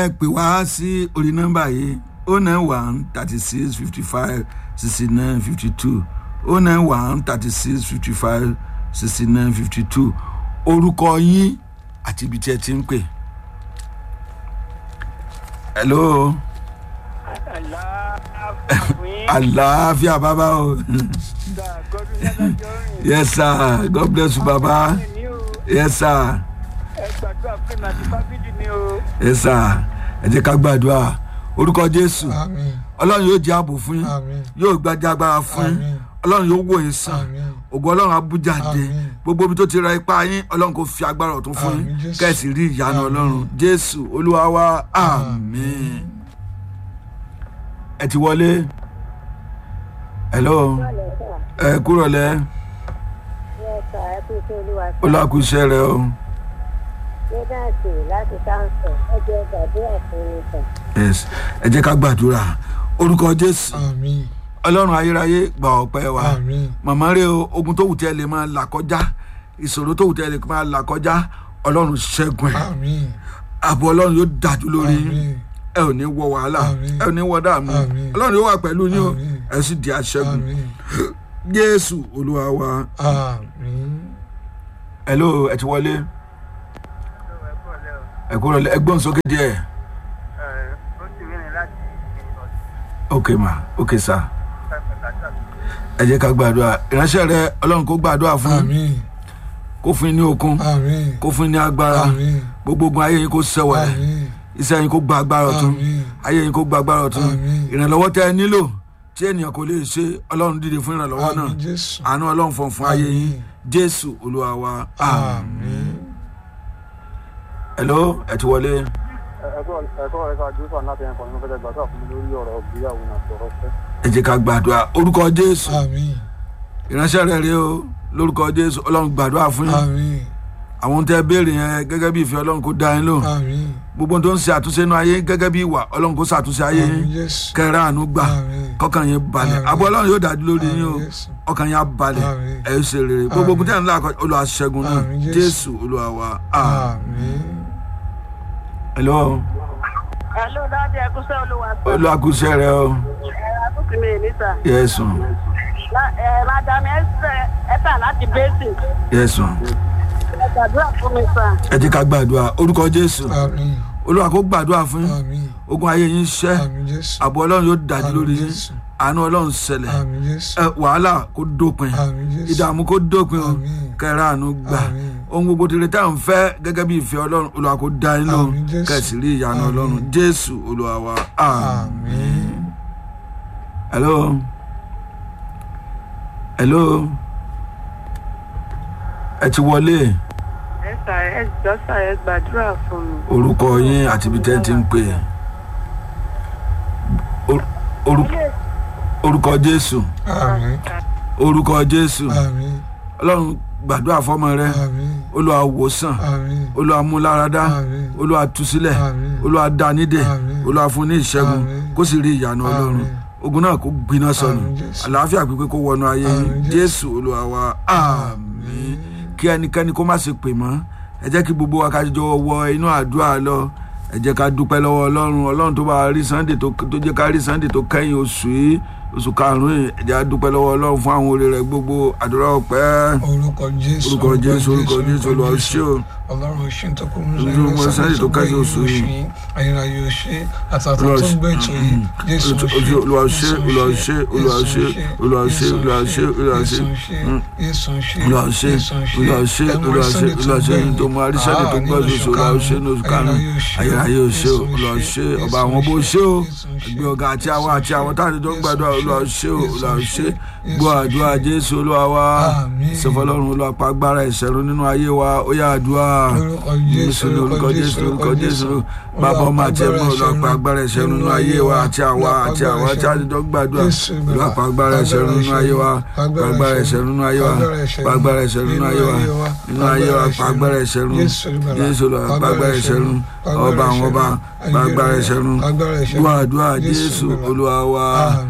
ẹ pè wá sí orí nọ́mbà yìí o nine one thirty six fifty five sixty nine fifty two o nine one thirty six fifty five sixty nine fifty two orúkọ yín àti ibi tí ẹ ti ń pè. hello àlàáfíà bàbá o yes sir god bless you bàbá yes sir yes sir ẹ jẹ́ ká gbàdúrà orúkọ jésù àmín ọlọ́run yóò jẹ́ ààbò fún yín àmín yóò gbájá agbára fún yín àmín ọlọ́run yóò wò yín sàn àmín ògo ọlọ́run abújáde Àmín. gbogbo ibi tó ti ra ipá yín ọlọ́run kò fi agbára ọ̀tún fún yín Àmín, Jésù. kẹ́sì rí ìyanu Àmín. ọlọ́run jésù olúwa wa àmín ẹ ti wọlé hello ẹ kúrò lẹ olùwàkúṣẹ rẹ o Jẹ́dáàtì láti sáńsọ̀ ẹjọ́ gbàdúrà fún mi sàn. yes ẹ jẹ́ ká gbàdúrà orúkọ jésù àmín ọlọ́run ayérayé gba ọpẹ́ wa àmín màmá rẹ o ogun tó wù tẹ́ lè máa là kọjá ìṣòro tó wù tẹ́ lè máa là kọjá ọlọ́run ṣẹ́gun ẹ̀ àmín ààbò ọlọ́run yóò dájú lórí yín àmín ẹ ò ní wọ wàhálà Àmín. ẹ ò ní wọ dààmú Àmín. ọlọ́run yóò wà pẹ̀lú yín o Àmín. ẹ sì di aṣẹ́gun àmín jésù olúwa wa àmín hello ẹ ti wọlé ẹ kúrò lẹ ẹgbọ́n sókè díẹ̀ ok ma ok sa ẹ jẹ́ ká gbàdúrà ìránṣẹ́ rẹ ọlọ́run kó gbàdúrà fún yín àmín kó fún yín ní okun àmín kó fún yín ní agbára àmín gbogbo ogun ayé yín kó sẹ́wọ̀lẹ̀ àmín iṣẹ́ yín kó gba agbára ọ̀tún àmín ayé yín kó gba agbára ọ̀tún Àmín. ìrànlọ́wọ́ tẹ́ ẹ nílò tí ènìyàn kò lè ṣe ọlọ́run dìde fún ìrànlọ́wọ́ náà àmín jésù àánú ọlọ́run fọ̀n fún ayé yín Àmín. jésù olúwa wa àmín. àmín hello ẹ ti wọlé ẹ̀kọ́ ẹ̀kọ́ rẹ̀ ká jù sàn láti ẹ̀kọ́ nínú fẹ́ẹ́ gbàgbọ́ fún mi lórí ọ̀rọ̀ ìgbéyàwó náà sọ̀rọ̀ fẹ́. ẹ jẹ́ ká gbàdúrà orúkọ jésù àmín ìránṣẹ́ rẹ̀ rèé o lórúkọ jésù ọlọ́run gbàdúrà fún yín àmín àwọn tẹ́ béèrè yẹn gẹ́gẹ́ bí ìfẹ́ ọlọ́run kó dá yín lò àmín gbogbo tó ń ṣe àtúnṣe inú ayé gẹ́gẹ́ bí ìwà ọlọ́run kó ṣàtúnṣe ayé àmín yín jésù kẹrẹ àánú gbà àmín kọkàn yín balẹ̀ Àmín. àbọ̀ ọlọ́run yóò dájú lórí yín o àmín jésù ọkàn yín á balẹ̀ Àmín. ẹ̀ ṣe rere gbogbo ogun tẹ̀ ń là kọjá olúwa ṣẹ́gun náà Àmín, Jésù. jésù olúwa wa àmín. àmín hello Hello dáadé ẹ kúṣẹ́ olúwa sọ. olúwa kú iṣẹ́ rẹ o Ẹ̀rọ àbúkù mi níta. yẹ́sùn Madam Esther láti Basin. yẹ́sùn Ẹ gbàdúrà fún mi sàn. ẹ jẹ́ ká gbàdúrà orúkọ jésù àmín olúwa kó gbàdúrà fún yín àmín ogun ayé yín ṣẹ́ àmín jésù àbọ̀ ọlọ́run yóò dájú Àmín, lórí yín Jésù. àánú ọlọ́run ṣẹlẹ̀ àmín jésù ẹ wàhálà kó dópin àmín jésù ìdààmú kó dópin o Àmín. kẹrẹ àánú gbà Àmín. ohun gbogbo tèrè tá à ń fẹ́ gẹ́gẹ́ bí ìfẹ́ ọlọ́run olúwa kó dá yín lóhùn Àmín, Jésù. kẹsì rí ìyanu Àmín. ọlọ́run jésù olúwa wa àmín. àmín hello hello ẹ ti wọlé Ẹ sà ẹ jọ sà ẹ gbàdúrà fún mi. orúkọ yín àti ibi tẹ́ ẹ ti ń pè Or- oru- orúkọ jésù àmín orúkọ jésù àmín ọlọ́run gbàdúrà fọmọ rẹ àmín olúwa wòsàn àmín olúwa múláradá Àmín. olúwa túsílẹ̀ Àmín. olúwa dánídè Àmín. olúwa fún ní ìṣẹ́gun Àmín. kó sì rí ìyanu ọlọ́run Àmín. ogun náà kó gbiná sọnù Àmín, Jésù. àlàáfíà pípé kó wọnú ayé yín Àmín, jésù olúwa wa àmín kí ẹnikẹ́ni kó má ṣe pè mọ́ ẹ jẹ́ kí gbogbo wa ká jọ wọ inú àdúrà lọ ẹ jẹ́ ká dúpẹ́ lọ́wọ́ ọlọ́run ọlọ́run tó bá rí sunday tó tó jẹ́ ká rí sunday tó kẹ́yìn oṣù yìí oṣù karùn-ún yìí ẹ jẹ́ ká dúpẹ́ lọ́wọ́ ọlọ́run fún àwọn oore rẹ̀ gbogbo àdúrà ọpẹ́ orúkọ jésù orúkọ jésù orúkọ jésù olúwa ó ṣé o ọlọ́run ṣe ń tọ́kọ mú Ojú ọmọ Sunday tó kájú oṣù yìí. ayérayé ó ṣe àtàtà Olúwa tó ṣe- ń gbé ètò yìí jésù ó ṣe ojú olúwa ó ṣé olúwa ó ṣé olúwa ó ṣé olúwa ó ṣé olúwa ó ṣé olúwa ó ṣé Mm. jésù ó ṣe olúwa ó ṣé olúwa ó ṣé olúwa ó ṣé olúwa ó ṣé ní tó mú arísẹ́ni tó gbọ́ oṣù olúwa ó ṣé ní oṣù karùn-ún ayérayé ó ṣé o olúwa ó ṣé ọba àwọn bó ṣé o ẹgbẹ́ ọ̀gá àti àwọn àti àwọn táwọn tó ń gbàdúrà olúwa ó ṣé o olúwa ó ṣé gbọ́ àdúrà jésù olúwa wa Àmín. sọfọlọ́run olúwa pa agbára ìṣẹ̀rù nínú ayé wa ó yá àdúrà Lórúkọ Jésù, ní orúkọ jésù lórúkọ jésù bàbá ọmọ àti ẹ̀mọ́ olúwa pa agbára ìṣẹ̀rù nínú ayé wa àti àwa àti àwọn àti àdìjọ́ gbàdúrà olúwa pa agbára ìṣẹ̀rù nínú ayé wa pa agbára ìṣẹ̀rù nínú ayé wa pa agbára ìṣẹ̀rù nínú ayé wa nínú ayé wa pa agbára ìṣẹ̀rù jésù olúwa pa agbára ìṣẹ̀rù ọba àwọn ọba pa agbára ìṣẹ̀rù gbọ́ àdúrà jésù olúwa wa Àmín. sọ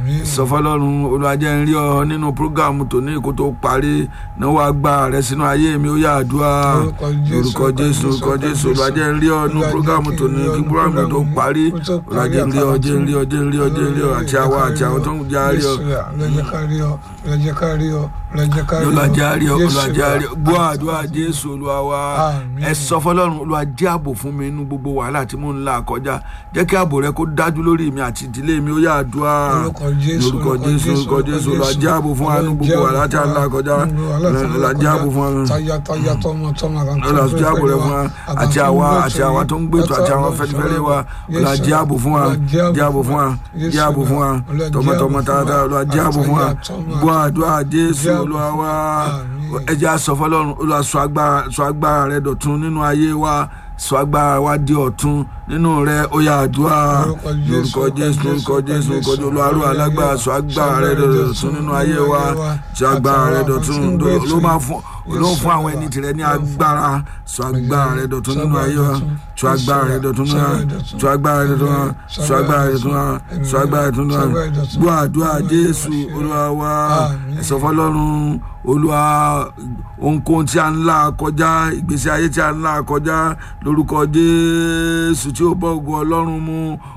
sọ fọlọ́run olùwàjẹ́ ń rí ọ nínú prógámù tòní kó tó parí náwó agbára rẹ sínú ayé mi ó yà àdúrà Orúkọ Jésù, orúkọ jésù orúkọ orúkọ jésù Jésù. olùwàjẹ́ ń rí ọ nínú Olúwa jẹ́ prógámù kí n tòní rí ọ kí nínú prógámù tó prógámù parí kó tó parí olùwàjẹ́ ń rí ọ àtàwọn jẹ́ ń rí ọ jẹ́ ń rí ọ jẹ́ ń rí ọ àti àwa àti àwọn tó ń já rí ọ lọ́jọ́ ká rí ọ lọ́jọ́ ká rí ọ lọ́jọ́ ká rí ọ olùwàjẹ́ àrí ọ Jésù olùwàjẹ́ àrí ọ wa. gbọ́ àdúrà jésù olúwa wa Àmín. ẹ sọ fọlọ́run olùwàjẹ́ ààbò fún mi nínú gbogbo wàhálà tí mò ń là kọjá jẹ́ kí ààbò rẹ kó dájú lórí mi àti ìdílé mi ó yà àdúrà Orúkọ Jésù, lórúkọ orúkọ jésù Jésù, orúkọ jésù orúkọ olùwàjẹ́ ààbò fún wa nínú gbogbo Jésù. wàhálà tí a ń là kọjá Gbogbo wàhálà tí a ń là olùwàjẹ́ ààbò fún wa táyà táyà tọmọ tọmọ kan tó ọlọ́run fẹ́ jẹ́ ààbò rẹ fún wa àtàwọn àti tó ń àwa gbé àti ètò àwa yìí, tó ń gbé ètò àti àwọn látọ̀ fẹ́nifẹ́re wa Jésù, ọlọ́run jẹ́ ààbò fún wa Olúwa jẹ́ ààbò fún wa Jésù, jẹ́ ààbò fún wa Olúwa jẹ́ tọmọtọmọ ààbò fún tààtà wa, ọlọ́run jẹ́ ààbò fún wa àtàyà gbọ́ àdúrà jésù jẹ́ ààbò olúwa wa Àmín. ẹ jẹ́ á sọ fọlọ́run olúwa sọ agbára sọ agbára rẹ dọ̀tun nínú ayé wa sọ agbára wa di ọ̀tun nínú rẹ ó yá àdúrà Lórúkọ Jésù, lórúkọ jésù lórúkọ jésù lórúkọ jésù olúwa rú alágbára sọ agbára rẹ dọ̀tun nínú ayé wa sọ agbára rẹ dọ̀tun ló máa fún ló ń fún àwọn ẹni tirẹ̀ ní agbára sọ agbára rẹ dọ̀tun nínú ayé wa sọ agbára rẹ dọ̀tun nínú ayé wa sọ agbára rẹ dọ̀tun wa sọ agbára rẹ dọ̀tun wa sọ agbára rẹ dọ̀tun wa gbọ́ àdúrà jésù olúwa wa ẹ sọ fọlọ́run olúwa ohunkóhun tí a ń là kọjá ìgbésí ayé tí a ń là kọjá lórúkọ jésù tí ó bọ́ ògùn ọlọ́run mu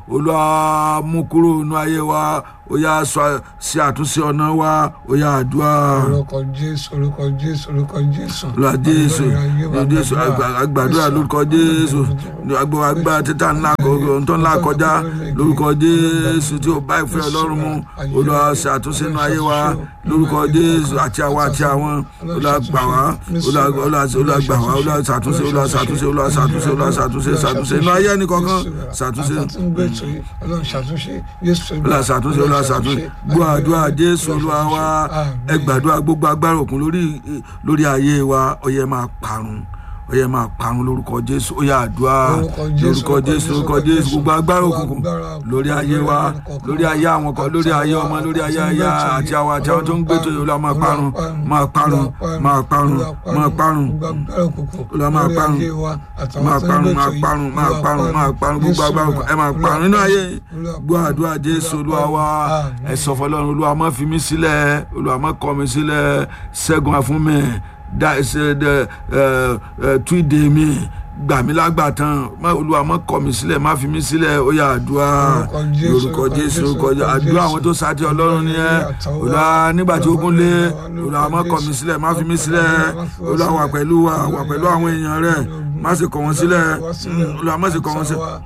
olúwa mú kúrò nínú ayé wa ó yá sọ sí àtúnṣe ọ̀nà wa ó yá àdúrà orúkọ jésù orúkọ jésù orúkọ jésù olúwa jésù jésù àgbàdúrà lórúkọ jésù àgbà àgbà títà ńlá tó ńlá kọjá lórúkọ jésù tí ó bá ìfẹ́ ọlọ́run mu olúwa ṣe àtúnṣe nínú ayé wa lórúkọ jésù àti àwa àti àwọn olúwa gbà wá olúwa gbà wá olúwa ṣàtúnṣe olúwa ṣàtúnṣe olúwa ṣàtúnṣe olúwa ṣàtúnṣe ṣàtúnṣe inú ayé ẹnì kankan ṣàtúnṣe ọlọ́run ṣàtúnṣe jésù olúwa ṣàtúnṣe olúwa ṣàtúnṣe gbọ́ àdúrà jésù olúwa wa ẹ gbàdúrà gbogbo agbára òkun lórí lórí ayé wa ó yẹ máa parun ó yẹ máa parun lórúkọ jésù ó yá àdúrà lórúkọ jésù lórúkọ jésù gbogbo agbára òkùnkùn lórí ayé wa lórí ayé àwọn kan lórí ayé ọmọ lórí ayé aya àti àwọn àti àwọn tó ń gbé tó yẹ olúwa máa parun máa parun máa parun máa parun olúwa máa parun máa parun máa parun máa parun máa parun gbogbo agbára òkùnkùn ẹ máa parun nínú ayé gbọ́ àdúrà jésù olúwa wa ẹ sọ fọlọ́run olúwa má fi mí sílẹ̀ olúwa má kọ̀ mí sílẹ̀ ṣẹ́gun àfún mi da ṣe de ẹ ẹ túìdè mi gbà mí lágbàtàn má olúwa má kọ̀ mí sílẹ̀ má fi mí sílẹ̀ ó yá àdúrà lórúkọ jésù lórúkọ jésù àdúrà àwọn tó sáà tí ọlọ́run ni ẹ olúwa nígbà tí ogun lé olúwa má kọ̀ mí sílẹ̀ má fi mí sílẹ̀ olúwa wà pẹ̀lú wa wà pẹ̀lú àwọn èèyàn rẹ̀ má sì kọ̀ wọ́n sílẹ̀ olúwa má sì kọ̀ wọ́n sílẹ̀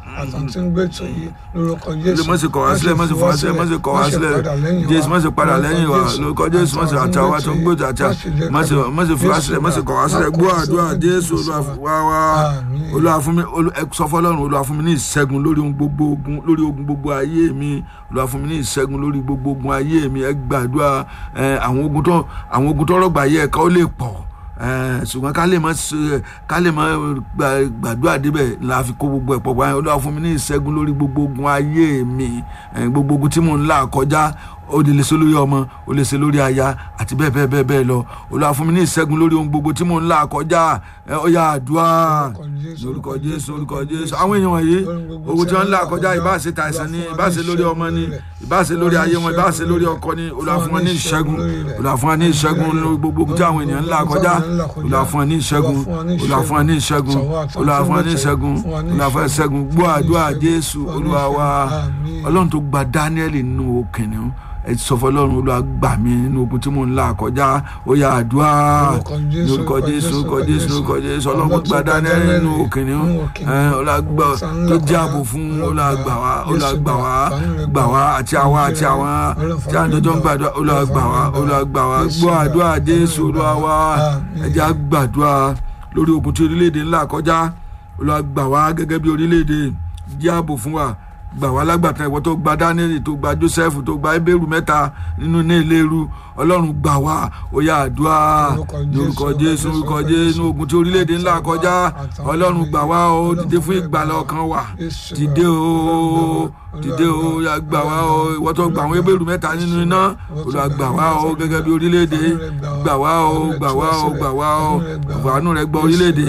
má sì kọ̀ wá sílẹ̀ má sì fọ̀ wá sílẹ̀ má sì kọ̀ wá sílẹ̀ jésù má sì padà lẹ́yìn wa lórúkọ jésù má sì àtàwọn tó ń gbòdò àti má sì má sì fi wá sílẹ̀ má sì kọ̀ wá sílẹ̀ gbọ́ àdúrà jésù olúwa wá wá olúwa fún mi sọ fọlọ́run olúwa fún mi ní ìṣẹ́gun lórí ohun gbogbo ogun lórí ogun gbogbo ayé mi olúwa fún mi ní ìṣẹ́gun lórí gbogbo ogun ayé mi ẹ gbàdúrà àwọn ogun tó àwọn ogun tó rọgbà yẹ ẹ̀ka ó lè pọ̀ ṣùgbọ́n ká lè mọ ká lè mọ gbàdúrà débẹ̀ la fi kó gbogbo ẹ̀ pọ̀ báyìí olúwa fún mi ní ìṣẹ́gun lórí gbogbo ogun ayé mi gbogbo ogun tí mò ń là kọjá ó lè ṣe lórí ọmọ ó lè ṣe lórí aya àti bẹ́ẹ̀ bẹ́ẹ̀ bẹ́ẹ̀ bẹ́ẹ̀ lọ olúwa fún mi ní ìṣẹ́gun lórí ohun gbogbo tí mò ń là kọjá ó yá àdúrà lórúkọ jésù lórúkọ jésù àwọn èèyàn wọ̀nyí ogun tí wọ́n ń là kọjá ìbá ṣe tàìsàn ni ìbá ṣe lórí ọmọ ni ìbá ṣe lórí ayé wọn ìbá ṣe lórí ọkọ ni olúwa fún wọn ní ìṣẹ́gun olúwa fún wọn ní ìṣẹ́gun lórí gbogbo ogun tí àwọn èèyàn ń là kọjá olúwa fún wọn ní ìṣẹ́gun olúwa fún wọn ní ìṣẹ́gun olúwa fún wọn ní ìṣẹ́gun olúwa fún wọn ní ìṣẹ́gun gbọ́ àdúrà jésù olúwa wa ọlọ́run tó gba dáníẹ́lì nínú kìnìún ẹ sọ fọlọ́run olúwa gbà mí nínú ogun tí mò ń là kọjá ó yá àdúrà lórúkọ jésù lórúkọ jésù lórúkọ jésù ọlọ́run gba dáníẹ́lì nínú kìnìún ọlọ́gbà tó jẹ́ ààbò fún olùgbà wá olùgbà wá gbà wá àti àwa àti àwọn tí a ń jọjọ́ ń gbàdúrà olùgbà wá olùgbà wá gbọ́ àdúrà jésù olúwa wá ẹ jẹ́ á gbàdúrà lórí ogun tí orílẹ̀-èdè ńlá kọjá olùgbà wá gẹ́gẹ́ bí orílẹ̀-èdè jẹ́ ààbò fún wa gbà wá lágbàtà ìwọ tó gba daniel tó gba joseph tó gba ebéèrú mẹ́ta nínú ní ìléru ọlọ́run gbà wá ó yá àdúrà lórúkọ jésù lórúkọ jésù ogun tí orílẹ̀-èdè ńlá kọjá ọlọ́run gbà wá ó dìde fún ìgbàlà ọkàn wa dìde o dìde o yà gbà wá o ìwọ tó gba àwọn ebéèrú mẹ́ta nínú iná olùwà gbà wá o gẹ́gẹ́ bí orílẹ̀-èdè gbà wá o gbà wá o gbà wá o àánú rẹ gbọ́ orílẹ̀-èdè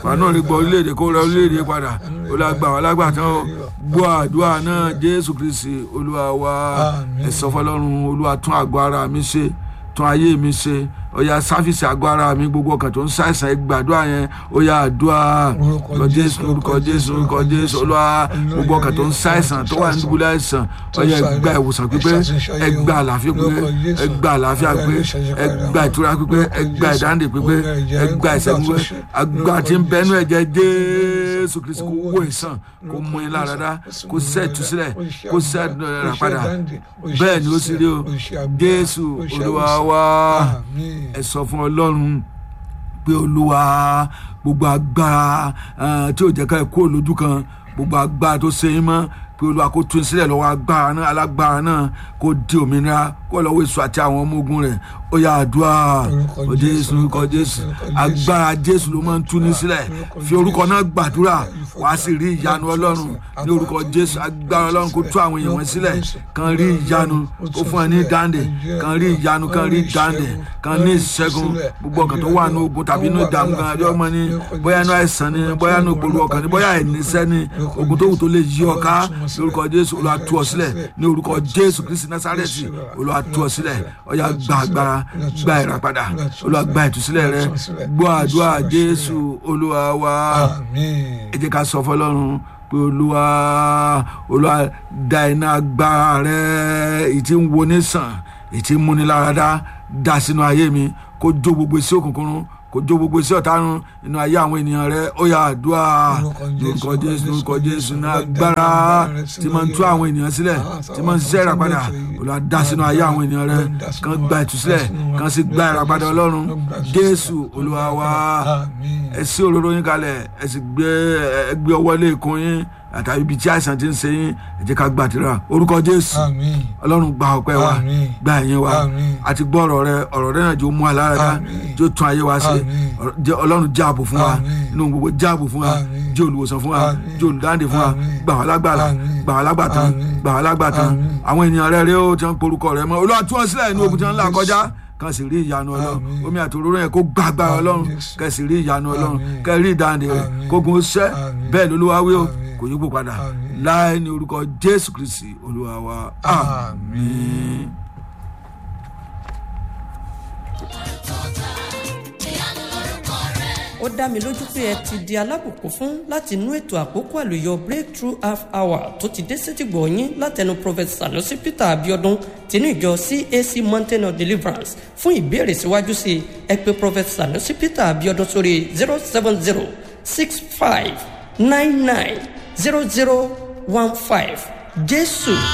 fàánù rí gbọ́ orílẹ̀-èdè kó rẹ orílẹ̀-èdè padà olùgbà wà lágbàtàn o gbọ́ àdúrà náà jésù kristi olúwa wa Àmín. ẹ sọ fọlọ́run olúwa tún àgọ́ ara mi ṣe tún ayé mi ṣe ọ̀yà sáfìsì àgọ́ ara mi gbogbo ọkàn tó ń ṣàìsàn ẹ gbàdúrà yẹn ọ̀yà àdúrà Orúkọ lọ jésù Jésù, orúkọ jésù orúkọ jésù olúwa gbogbo ọkàn tó ń ṣàìsàn tó wà nídùúgbò àìsàn ọ̀yà ẹ gba ìwòsàn pípé ẹ gba àlàáfíà pípé ẹ gba àlàáfíà pípé ẹ gba ìtura pípé ẹ gba ìdáǹdè pípé ẹ gba ìṣẹ́gun pípé agbára tí ń bẹnu ẹ̀jẹ̀ jésù kristu kó wó ìsàn kó mú yín lára dá kó sẹ́ ìtúsílẹ̀ kó sẹ́ ìdọ̀rẹ̀ padà bẹ́ẹ̀ ni ó sì rí o jésù olúwa wa Àmín. ẹ sọ fún ọlọ́run pé olúwa gbogbo agbára eh, tí ò jẹ́ ká ẹ kúrò lójú kan gbogbo agbára tó ṣe yín mọ́ pé olúwa kó tún sílẹ̀ lọ́wọ́ agbára náà alágbára náà kó di òmìnira kó lọ́wọ́ èso àti àwọn ọmọ ogun rẹ̀ ó yá àdúrà Orúkọ ó jésù Jésù, orúkọ jésù agbára jésù ló máa ń tú ní sílẹ̀ fi orúkọ náà gbàdúrà wàá sì rí ìyanu ọlọ́run ní orúkọ jésù agbára ọlọ́run kó tú àwọn èèyàn wọn sílẹ̀ kan rí ìyanu kó fún ẹ ní dáǹdè kan rí ìyanu kan rí dáǹdè kan ní ìṣẹ́gun gbogbo ọkàn tó wà ní ogun tàbí ní ìdààmú kan àbí ọmọ ni bóyá inú àìsàn ni bóyá inú ìpolówó ọkàn ni bóyá ìníṣẹ́ ni ogun tó wù tó lè yí ọ ká ní orúkọ jésù olúwa tú ọ sílẹ̀ ní orúkọ jésù kristi násárẹ́tì olúwa tú ọ sílẹ̀ ọ̀yà gba agbára gba ìràpadà olúwa gba ìtúsílẹ̀ rẹ gbọ́ àdúrà jésù olúwa wa Àmín. ẹ jẹ́ ká sọ fọlọ́run pé olúwa olúwa da iná agbára rẹ èyí tí ń wo ní sàn èyí tí ń múni lára dá dá sínú ayé mi kó jó gbogbo sí òkùnkùn run kó jó gbogbo sí ọ̀tá run inú ayé àwọn ènìyàn rẹ ó yá àdúrà lórúkọ jésù lórúkọ jésù ní agbára tí máa ń tú àwọn ènìyàn sílẹ̀ tí máa ń ṣiṣẹ́ ìràpadà olúwa dá sínú ayé àwọn ènìyàn rẹ kan gba ìtúsílẹ̀ kan sì gba ìràpadà ọlọ́run jésù olúwa wa Àmín. ẹ sí òróró yín kalẹ̀ ẹ sì gbé ẹ gbé ọwọ́ lé ikùn yín àtàbí ibi tí àìsàn ti ń ṣe yín ẹ jẹ́ ká gbàdúrà orúkọ jésù Àmín. ọlọ́run gba ọpẹ́ wa Àmín. gba ẹ̀yìn wa Àmín. àti gbọ́ ọ̀rọ̀ rẹ ọ̀rọ̀ rẹ náà jẹ́ ó mú aláradá Àmín. jẹ́ ó tún ayé wa ṣe Àmín. Ọ̀rọ̀- jẹ́ ọlọ́run jẹ́ ààbò fún wa Àmín. inú gbogbo jẹ́ ààbò fún wa Àmín. jẹ́ olùwòsàn fún wa Àmín. jẹ́ olùdáǹdè fún wa Àmín. gbà wá lágbàlá Àmín. gbà wá lágbàtàn Àmín. gbà wá lágbàtàn Àmín. àwọn ènìyàn rẹ rẹ ó ti ń porúkọ rẹ mọ́ olúwa tún wọn sílẹ̀ ní ogun tí wọ́n ń là Àmín. kọjá kan sì rí ìyanu ọlọ́run Àmín. omi àti òróró yẹn kó gbàgbára Àmín. ọlọ́run kẹ́ sì rí ìyanu ọlọ́run Àmín. kẹ́ rí ìdáǹdè rẹ̀ Àmín. kógun ó ṣẹ́ Àmín. bẹ́ẹ̀ lolúwa wí o Àmín. kò yípo padà Àmín. láì ní orúkọ jésù kristi olúwa wa Àmín. àmín. ó dá mi lójú pé ẹ ti di alábùkún fún láti inú ètò àkókò àlùyọ breakthrough half hour tó ti dé sétìgbọ̀ yín látẹnu prophet sanusi peter abiodun tinú ìjọ cac mountain of deliverance fún ìbéèrè síwájú sí i ẹ pé prophet sanusi peter abiodun sórí zero seven zero six five nine nine zero zero one five jésù